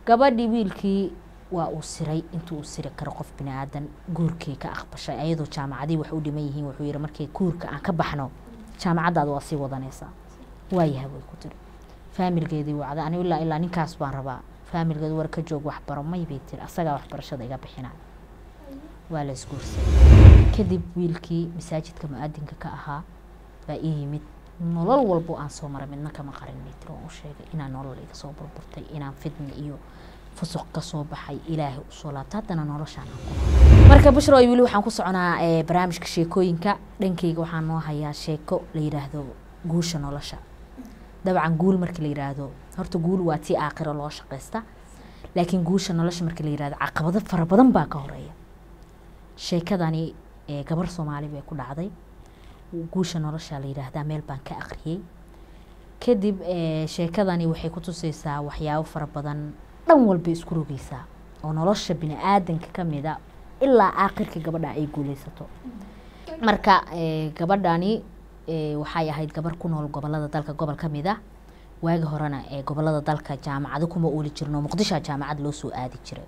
gabadhii wiilkii waa uu siray intuu uu siri karo qof bini aadan guurkii ka aqbashay ayadoo jaamacadii wax u dhiman yihiin wuxuu yihi markii guurka aan ka baxno jaamacaddaada waa sii wadanaysaa waayaha way ku tiri faamilgeedii wacda anigu ilaa ilaa ninkaas baan rabaa faamilgeedu war ka joog waxbaro may bay tiri asagaa waxbarashada iga bixinaya waa la isguursaday kadib wiilkii masaajidka mu-aadinka ka ahaa baa ii yimid nolol walbo aan soo maray midna kama qarin bay tiri waan u sheegay inaan nolol iga soo burburtay inaan fidni iyo fusuq ka soo baxay ilaahay usoo laabta haddana noloshaan aan ku nool marka bushra weli waxaan ku soconaa barnaamijka sheekooyinka dhankeyga waxaan noo hayaa sheeko la yidhaahdo guusha nolosha dabcan guul marka la yidhaahdo horta guul waa tii aakhiro loo shaqaysta laakiin guusha nolosha marka la yidhahdo caqabado fara badan baa ka horeeya sheekadani gabar soomaali bay ku dhacday guusha nolosha la yidhaahdaa meel baan ka aqriyey kadib sheekadani waxay ku tusaysaa waxyaabo fara badan dhan walba isku rogeysaa oo nolosha bini aadanka kamid a ilaa aakhirka gabadha ay guuleysato marka gabadhani waxay ahayd gabar ku nool gobolada dalka gobol kamid a waagi horena gobolada dalka jaamacado kuma ooli jirno muqdishoa jaamacad loo soo aadi jiray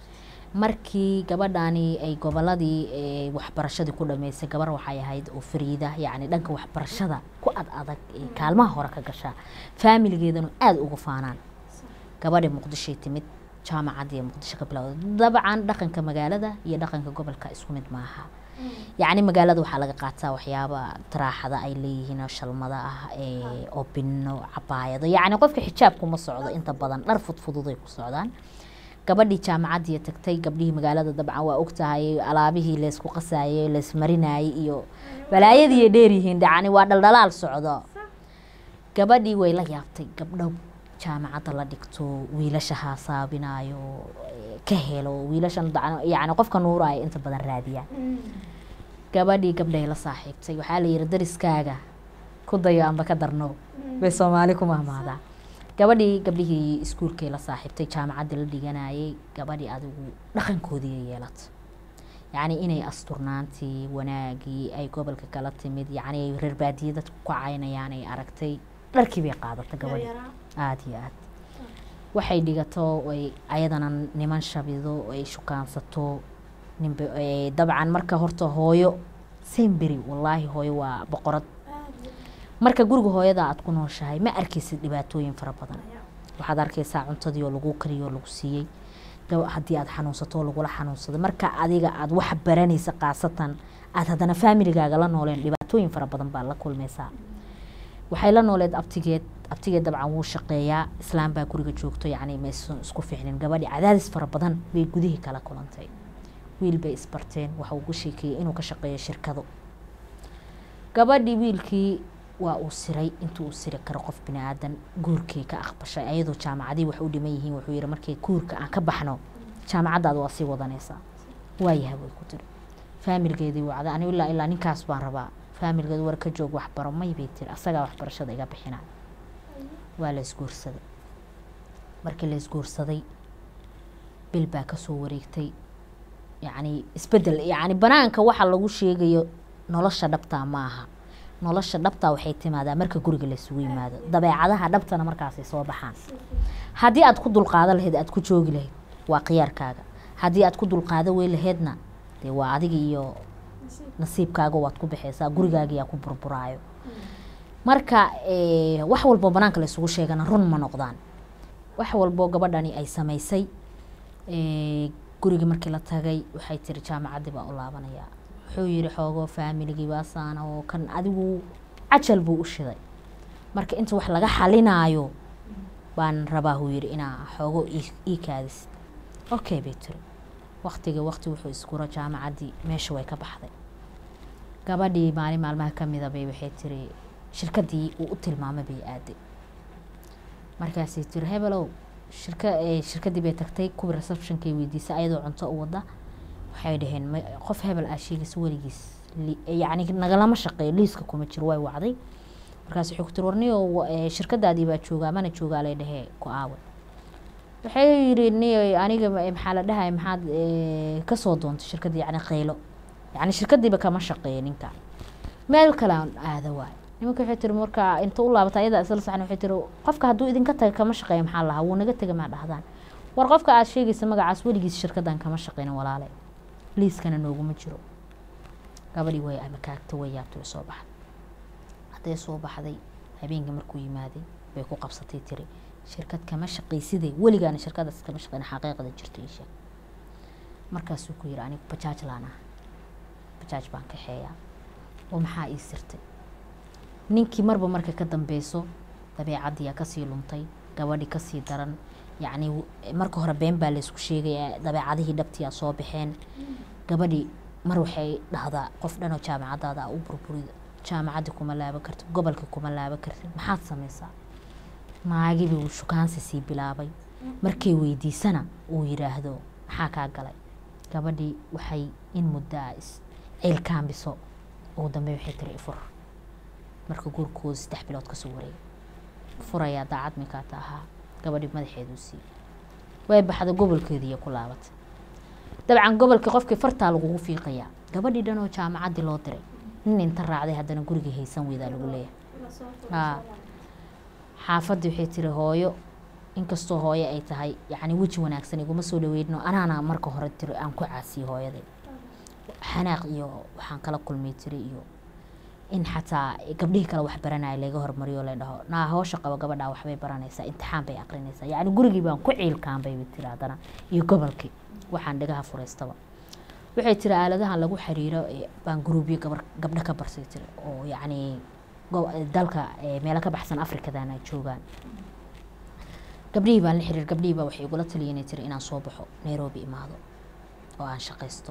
markii gabadhani ay goboladii waxbarashadii ku dhameysay gabar waxay ahayd oo fariida yacni dhanka waxbarashada ku ad adag kaalmaha hore ka gashaa faamiligeedana aada uga faanaan gabadhi muqdishoy timid jaamacadii muqdisho ka bilowda dabcan dhaqanka magaalada iyo dhaqanka gobolka isku mid maaha yacni magaalada waxaa laga qaataa waxyaaba taraaxada ay leeyihiin oo shalmada ah oo bino cabaayado yacni qofka xijaabkuma socdo inta badan dhar fudfududay ku socdaan gabadhii jaamacadii tagtay gabdhihii magaalada dabcan waa ogtahay alaabihii laysku qasayay laysmarinayay iyo balaayadii dheeryihiin yacni waa dhaldhalaal socdo gabadhii way la yaabtay gabdho jaamacadda la dhigto wiilasha haasaabinayo ka helo wiilashan yacni qofka nuuraayo inta badan raadiyaan gabadhii gabdhay la saaxiibtay waxaa la yihi dariskaaga ku dayo amba ka darno bay soomaali ku mahmaadaa gabadhii gabdhihii iskuulkay la saaxiibtay jaamacaddii la dhiganayay gabadhii adigu dhaqankoodii yeelato yacni inay asturnaantii wanaagii ay gobolka kala timid yacni reer baadiye dadku ku caynayaan ay aragtay dharkii bay qaadatay gabadhii aada iyo aad waxay dhigato ay ayadana niman shabido ay shukaansato ninba dabcan marka horta hooyo semberi wallaahi hooyo waa boqorad marka guriga hooyada aad ku nooshahay ma arkaysid dhibaatooyin fara badan waxaad arkaysaa cuntadii oo lagu kariyo oo lagu siiyey haddii aad xanuunsato oo lagula xanuunsado marka adiga aad wax baranaysa khaasatan aad haddana faamiligaaga la nooleen dhibaatooyin fara badan baa la kulmaysaa waxay la nooleed abtigeed abtigeed dabcan wuu shaqeeyaa islaam baa guriga joogto yacni maysan isku fiicnin gabadhi cadaadis fara badan bay gudihii kala kulantay wiil bay isbarteen waxa ugu sheekeeyey inuu ka shaqeeyo shirkado gabadhii wiilkii waa uu siray intuu uu siri karo qof bini aadan guurkii ka aqbashay ayadoo jaamacadii wax u dhiman yihiin wuxuu yihi markii guurka aan ka baxno jaamacaddaada waa sii wadanaysaa waayaha way ku tiri faamilgeedii wacda anigu ilaa ilaa ninkaas baan rabaa faamilgeedu war ka joog waxbaro may bay tiri asagaa waxbarashada iga bixinaya waa la isguursaday markii la isguursaday bil baa kasoo wareegtay yacni isbedel yacni banaanka waxa lagu sheegayo nolosha dhabtaa ma aha nolosha dhabtaa waxay timaadaa marka guriga laysugu yimaado dabeecadaha dhabtana markaasay soo baxaan haddii aad ku dulqaado lahayd aad ku joogi lahayd waa khiyaarkaaga haddii aad ku dulqaado wey lahaydna dee waa adiga iyo nasiibkaaga waad ku baxaysaa gurigaagiyaa ku burburaayo marka wax walbo banaanka laysugu sheegana run ma noqdaan wax walbo gabadhani ay samaysay gurigii markii la tagay waxay tiri jaamacaddii baa u laabanayaa wuxuu yihi xoogo faamiligii baasaana oo kan adigu cajal buu u shiday marka inta wax laga xalinaayo baan rabaa huu yihi inaa xoogo ii kaadis okay bay tiri waktiga wakti wuxuu iskuro jaamacaddii meesha way ka baxday gabadhii maalin maalmaha kamida bay waxay tiri shirkadii uu u tilmaamay bay aaday markaasay tiri hebelow shirka shirkadii bay tagtay kuwii receptionkay weydiisay ayadoo cunto u wada waxay dhaheen qof hebel aa sheegaysa weligiis yacni nagalama shaqeeyo liiska kuma jiro way wacday markaas wuxuu ku tiri warniyo shirkadaadii baa joogaa mana joogaa lay dhahee ku aawe waxay yiri niyo aniga maxaa la dhahay maxaad kasoo doontay shirkadii yacni qaylo yacni shirkadiiba kama shaqeeyo ninka meel kale aan aada waay nimanka waxay tiri marka inta u laabata ayadaa isla saxan waxay tiri qofka hadduu idinka taga kama shaqeeyo maxaa lahaa wuu naga tega maa dhahdaan war qofka aad sheegaysa magacaas weligiis shirkaddan kama shaqeynin walaale liiskana nooguma jiro gabadhii way amakaagta way yaabtay way soo baxday hadday soo baxday habeenkii markuu yimaaday bay ku qabsatay tiri shirkad kama shaqaysiday weligaana shirkadaas kama shaqeyn xaqiiqda jirto ii sheeg markaasuu ku yiri anigu bajaaj laan ah bajaaj baan kaxeeyaa oo maxaa ii sirtay ninkii marba marka ka dambeyso dabeecaddiyaa kasii luntay gabadhi kasii daran yacni marka hore been baa laysku sheegaya dabeecadihii dhabtiyaa soo baxeen gabadhi mar waxay dhahdaa qof dhanoo jaamacadaada a u burburida jaamacaddi kuma laaban kartid gobolka kuma laaban kartid maxaad samaysaa naagii buu shukaansi sii bilaabay markay weydiisana uu yidhaahdo maxaa kaa galay gabadhii waxay in muddaa is ciilkaambiso ugu dambe waxay tiri ifur marka guurkooda saddex bilood kasoo wareegay furayaa daacad minkaata ahaa gabadhii madaxeeduu siiyey way baxda gobolkeediiya ku laabatay dabcan gobolkii qofkii fartaa lagugu fiiqayaa gabadhii dhan oo jaamacaddii loo diray nin inta raacday haddana gurigii haysan weydaa lagu leeyahay xaafaddii waxay tiri hooyo inkastoo hooyo ay tahay yacni weji wanaagsan iguma soo dhaweynno anaana marka hore tiri aan ku caasiyey hooyaday xanaaq iyo waxaan kala kulmay tiri iyo in xataa gabdhihii kale wax baranaya laga hormariyo la dhaho naa hoosha qabo gabadhaa waxbay baranaysaa imtixaan bay aqrinaysaa yacni gurigii baan ku ciilkaanbay bay tiri haddana iyo gobolkii waxaan dhagaha furaystaba waxay tiri aaladahan lagu xiriiro baan guruubyo gabar gabdho ka barsay tiri oo yacni dalka meelo ka baxsan afrikadan ay joogaan gabdhihii baan la xiriir gabdhihii baa waxay igula taliyeen tiri inaan soo baxo nairobi imaado oo aan shaqaysto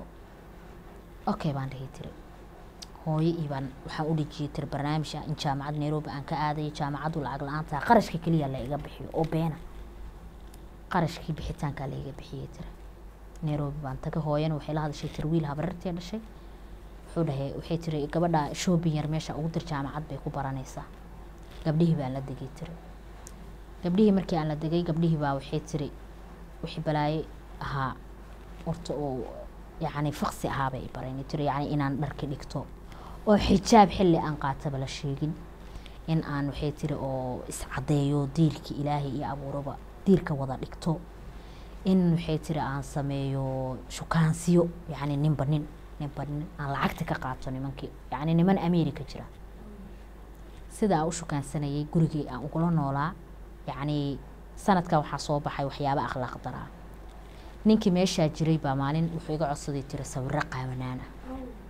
okay baan dhihi tiri hooyo ii baan waxaan u dhejiyey tiri barnaamij ah in jaamacad nairobi aan ka aadayo jaamacaddu lacag la-aanta qarashka keliya la iga bixiyo oo beena qarashkii bixitaankaa la iga bixiyey tiri nairobi baan taga hooyana waxay la hadashay tiri wiil habarartee dhashay wuxuu dhahay waxay tiri gabadha shoobin yar meesha ugu dir jaamacad bay ku baranaysaa gabdhihii baan la degay tiri gabdhihii markii aan la degay gabdhihii baa waxay tiri wixii balaaye ahaa horta oo yacni faqsi ahaabay i barayni tiri yacni inaan dharki dhigto oo xijaab xilli aan qaataba la sheegin in aan waxay tiri oo iscadeeyo diirka ilaahay iyo abuuraba diirka wada dhigto in waxay tiri aan sameeyo shukaansiyo yacni ninba nin ninba nin aan lacagta ka qaato nimankii yacni niman america jira sida aan u shukaansanayay gurigii aan ugula noolaa yacni sanadkan waxaa soo baxay waxyaaba akhlaaq daraa ninkii meeshaa jiray baa maalin wuxuu iga codsaday tiri sawiro qaawanaan ah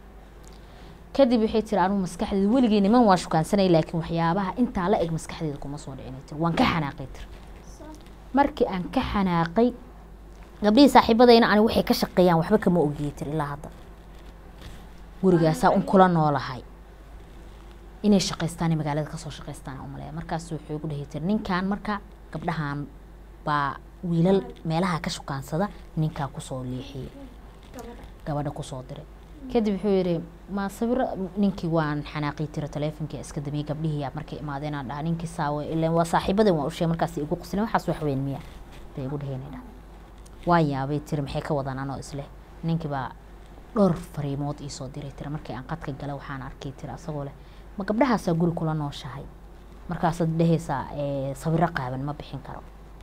kadib waxay tiri anugu maskaxdeeda weligii niman waa shukaansanay laakiin waxyaabaha intaa la eg maskaxdeeda kuma soo dhicin tiri waan ka xanaaqay tiri markii aan ka xanaaqay gabdhihii saaxiibadayna ani waxay ka shaqeeyaan waxba kama ogiyey tiri ilaa hadda gurigaasaa un kula noolahay inay shaqaystaan magaalada kasoo shaqaystaan umaleeya markaas wuxuu igu dhahay tiri ninkan marka gabdhahan baa wiilal meelaha ka shukaansada ninkaa kusoo leexiyey gabadha kusoo diray kadib wuxuu yihi ma sawiro ninkii waan xanaaqii tiri taleefonkii iska damiyey gabdhihii markay imaadeen aan dhaha ninkii saawe ilan waa saaxiibadan waan usheegay markaas igu qusleen waxaas wax weyn miya bay igu dhaheen dha waa yaabay tiri maxay ka wadaan anoo isleh ninkii baa dhowr fariimood iisoo diray tiri markii aan qadka gala waxaan arkay tiri asagoo leh ma gabdhahaasaa guri kula nooshahay markaasaad dhehaysaa sawiro qaaban ma bixin karo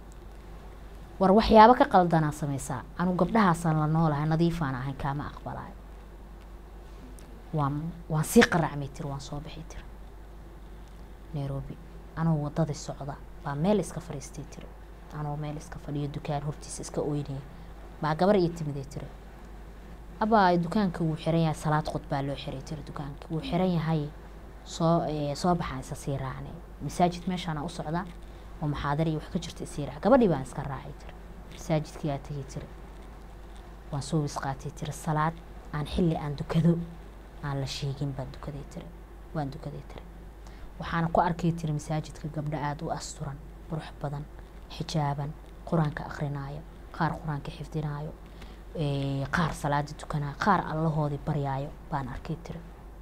war waxyaabo ka qaldanaa samaysaa anugu gabdhahaasaan la noolahay nadiifaan ahayn kaama aqbalaayo waan waan sii qaracmay tiri waan soo bixi tiri nairobi anoo wadadii socda baa meel iska fadhiistay tiri anoo meel iska fadhiyo dukaan hortiisa iska oynaya baa gabar ii timiday tiri abaa dukaanka wuu xiran yahay salaad qod baa loo xiray tiri dukaanka wuu xiran yahay soo soo baxaan isa sii raacnay masaajid meeshaana u socdaa oo maxaadar iyo wax ka jirta isii raac gabadhii baan iska raacay tiri masaajidkii aa tegay tiri waan soo wisqaatay tiri salaad aan xilli aan dukado aan la sheegin baan dukaday tiri waan dukaday tiri waxaana ku arkay tiri masaajidka gabdho aada u asturan qurux badan xijaaban qur-aanka akrinaayo qaar qur-aanka xifdinaayo qaar salaada tukanaayo qaar allahoodii baryaayo baan arkay tiri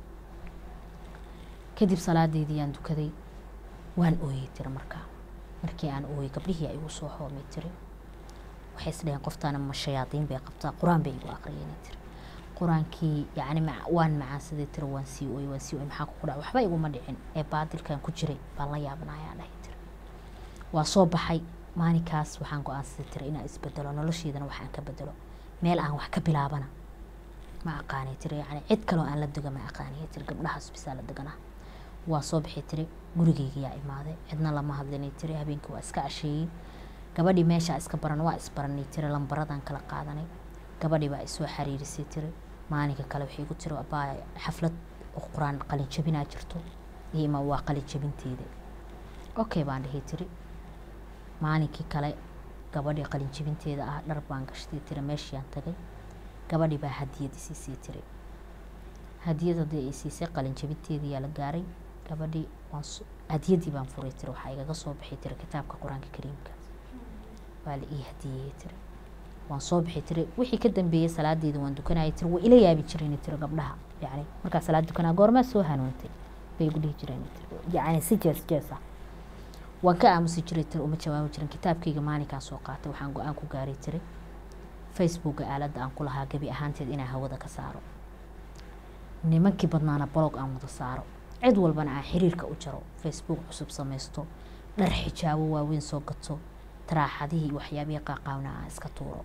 kadib salaadeydii aan dukaday waan ooyey tiri markaa markii aan ooyey gabdhihii ay igu soo hoomay tiri waxay isdhaheen qoftaana ma shayaadiin bay qabtaa qur-aan bay igu aqriyeen tiri qur-aankii yacni waan macaansaday tiri waan sii ooyey waan sii ooyey maxaa ku dhaca waxba iguma dhicin ee baadilkan ku jiray baan la yaabanayaa dhahay tiri waa soo baxay maalinkaas waxaan go-aansaday tiri inaan isbedelo nolosheedana waxaan ka bedelo meel aan wax ka bilaabana ma aqaanay tiri yani cid kaloo aan la dega ma aqaanay tiri gabdhahaas bisaa la deganaa waa soo bixi tiri gurigeygayaa imaaday cidna lama hadlinay tiri habeenkii waa iska casheeyey gabadhii meeshaa iska baran waa isbaranay tiri lambaradan kala qaadanay gabadhii baa isoo xariirisay tiri maalinka kale waxay igu tiri abaa xaflad oo qur-aan qalin jabinaa jirto iyo ima waa qalin jabinteeda okay baan dhihi tiri maalinkii kale gabadhii qalin jabinteeda ah dhar baan gashtay tiri meeshiaan tagay gabadhii baa hadiyad isiisay tiri hadiyad haddii ay siisay qalin jabinteediyaa la gaaray gabadhii waan hadiyadii baan furay tiri waxaa igaga soo bixi tiri kitaabka qur-aanka kariimka waa la ii hadiyeyey tiri waan soo bixi tiri wixii ka dambeeyey salaadeeda waan dukanayay tiri waa ila yaabi jireen tiri gabdhaha yani markaa salaad dukanaa goormaa soo hanuuntay bay igu dhihi jireen tiri yani si jees jees ah waan ka aamusi jiray tiri uma jawaabi jirin kitaabkayga maalinkaan soo qaatay waxaan go-aan ku gaaray tiri facebooka aaladda aan ku lahaa gebi ahaanteed inaan hawada ka saaro nimankii badnaana blog aan wada saaro cid walbana aan xiriirka u jaro facebook cusub samaysto dhar xijaabo waaweyn soo gato taraaxadihii iyo waxyaabihii qaaqaawna aan iska tuuro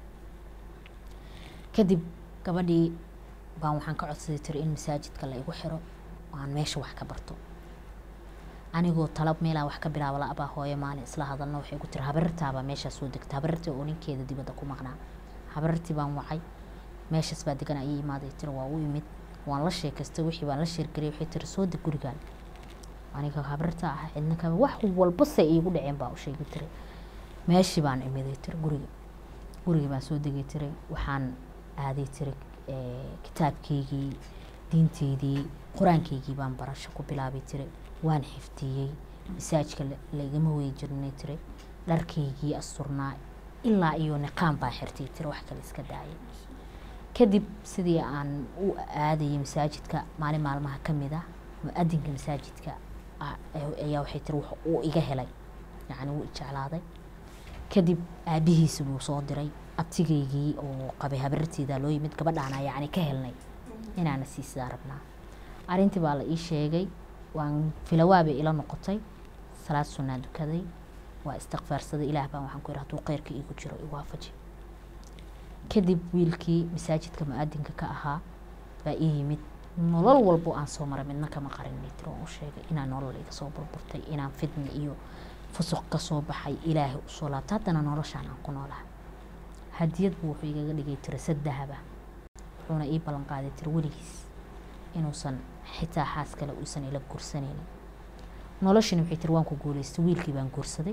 kadib gabadhii baan waxaan ka codsaday tiri in masaajidka la igu xiro oo aan meesha wax ka barto anigoo talab meelaa wax ka bilaabo la-abaa hooyo maalin isla hadalna waxay ku tiri habarirtaabaa meeshaa soo degta habarirtii oo ninkeeda dibadda ku maqnaa habarirtii baan wacay meeshaas baa degan ayay imaaday tiri waa u imid waan la sheekaystay wixii baan la sheergariyay waxay tiri soo deg gurigaan aniga habarirta ah cidna kama wax walba se iigu dhaceen baa u sheegi tiri meeshii baan imiday tiri gurigi gurigii baan soo degay tiri waxaan aaday tiri kitaabkeygii diinteydii qur-aankeygii baan barasho ku bilaabay tiri waan xifdiyey masaajka laigama wey jirnay tiri dharkaygii asturnaa ilaa iyo niqaan baan xirtay tiri wax kale iska daayay kadib sidii aan u aadayay masaajidka maalin maalmaha ka mid ah mu-adinka masaajidka ayaa waxay tiri wax uu iga helay yacni wuu ijeclaaday kadib aabihiisi buu soo diray abtigaygii oo qabay habararteeda loo yimid gabadhaana yacni ka helnay inaana siisadaa rabnaa arrintii baa la ii sheegay waan filawaabay ila noqotay salaad sunnaa dukaday waa istikfaarsaday ilaah baan waxaan ku yidhi hadduu kheyrka iigu jiro iwaafaji kadib wiilkii masaajidka mu-aadinka ka ahaa baa ii yimid nolol walbo aan soo maray midna kama qarinay tiri waan u sheegay inaan nolol iga soo burburtay inaan fidna iyo fusuq ka soo baxay ilaahay usoo laabta haddana noloshaan aan ku noolaha hadiyad buu wuxuu igaga dhigay tiri sad dahaba wuxuuna ii ballan qaaday tiri weligiis inuusan xitaa xaas kale uusan ila guursanaynin noloshani waxay tiri waan ku guulaystay wiilkii baan guursaday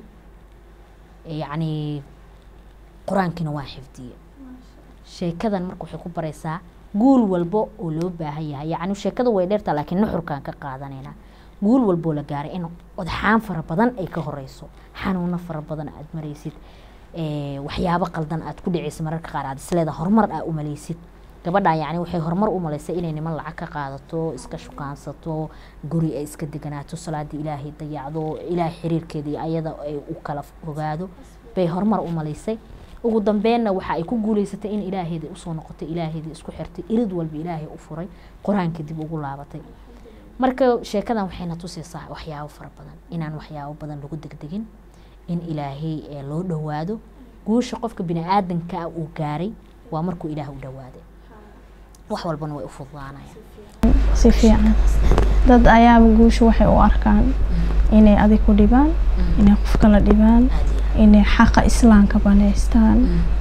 yacni qur-aankiina waan xifdiyey sheekadan marka waxay ku baraysaa guul walbo oo loo baahan yahay yacni sheekada way dheertaa laakiin nuxurkaan ka qaadanaynaa guul walboo la gaaray in odxaan fara badan ay ka horeyso xanuuno fara badan aad maraysid waxyaabo qaldan aad ku dhaceysa mararka qaar aad isleeda horumar aa umaleysid gabadhan yacni waxay horumar u malaysay inay niman lacag ka qaadato iska shukaansato guri ay iska deganaato salaadii ilaahay dayacdo ilaahay xiriirkeeda iyo ayada ay u kala ogaado bay horumar u malaysay ugu dambeenna waxa ay ku guuleysatay in ilaaheeda usoo noqotay ilaaheeda isku xirtay irid walba ilaahay u furay qur-aanka dib ugu laabatay marka sheekadan waxayna tusaysaa waxyaabo fara badan inaan waxyaabo badan lagu degdegin in ilaahay loo dhowaado guusha qofka bini-aadankaa uu gaaray waa markuu ilaah u dhowaaday wax walbana way u fududaanayaan si fiican dad ayaaba guusha waxay u arkaan inay adig ku dhibaan inay qof kala dhibaan inay xaqa islaamka banaystaan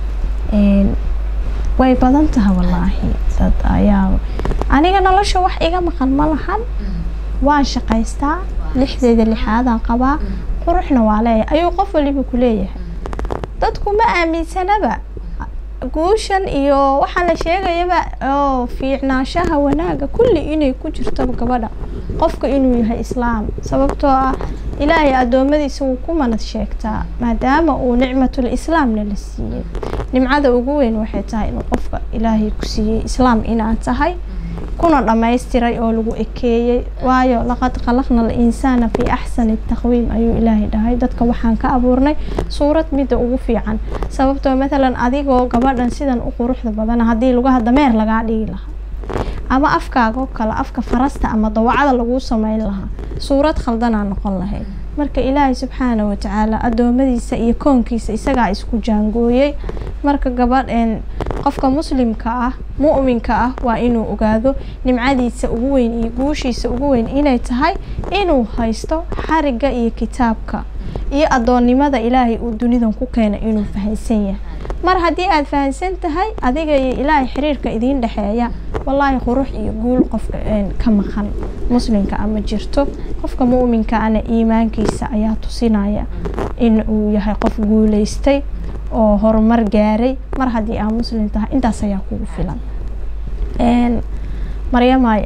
way badan tahay wallaahi dad ayaa aniga nolosha wax iga maqan ma lahan waan shaqaystaa lixdeeda lixaadaan qabaa quruxna waa leeyahay ayuu qof waliba ku leeyahay dadku ma aaminsanaba guushan iyo waxaa la sheegayaba oo fiicnaanshaha wanaaga kulli inay ku jirtaba gabadha qofka inuu yahay islaam sababtoo ah ilaahay addoommadiisa wuu ku manad sheegtaa maadaama uu nicmatul islaamna la siiyey nimcada ugu weyn waxay tahay inuu qofka ilaahay ku siiyey islaam inaad tahay kuna dhammaystiray oo lagu ekeeyey waayo laqad khalaqna al-insaana fii axsani taqwiim ayuu ilaahay dhahay dadka waxaan ka abuurnay suurad midda ugu fiican sababtoo mathalan adigoo gabadhan sidan u quruxda badan haddii lugaha dameer lagaa dhigi lahaa ama afkaagoo kale afka farasta ama dawacada laguu sameyn lahaa suurad khaldanaa noqon lahayd marka ilaahay subxaana watacaala adoomadiisa iyo koonkiisa isagaa isku jaangooyey marka gabadh een qofka muslimka ah mu'minka ah waa inuu ogaado nimcadiisa ugu weyn iyo guushiisa ugu weyn inay tahay inuu haysto xariga iyo kitaabka iyo adoonnimada ilaahay uu dunidan ku keenay inuu fahansan yahay mar haddii aada fahansan tahay adiga iyo ilaahay xiriirka idiin dhexeeya wallaahi qurux iyo guul qofka ka maqan muslimka ama jirto qofka mu'minka ana iimaankiisa ayaa tusinaya in uu yahay qof guuleystay oo horumar gaaray mar haddii aa muslim tahay intaas ayaa kugu filan maryamaay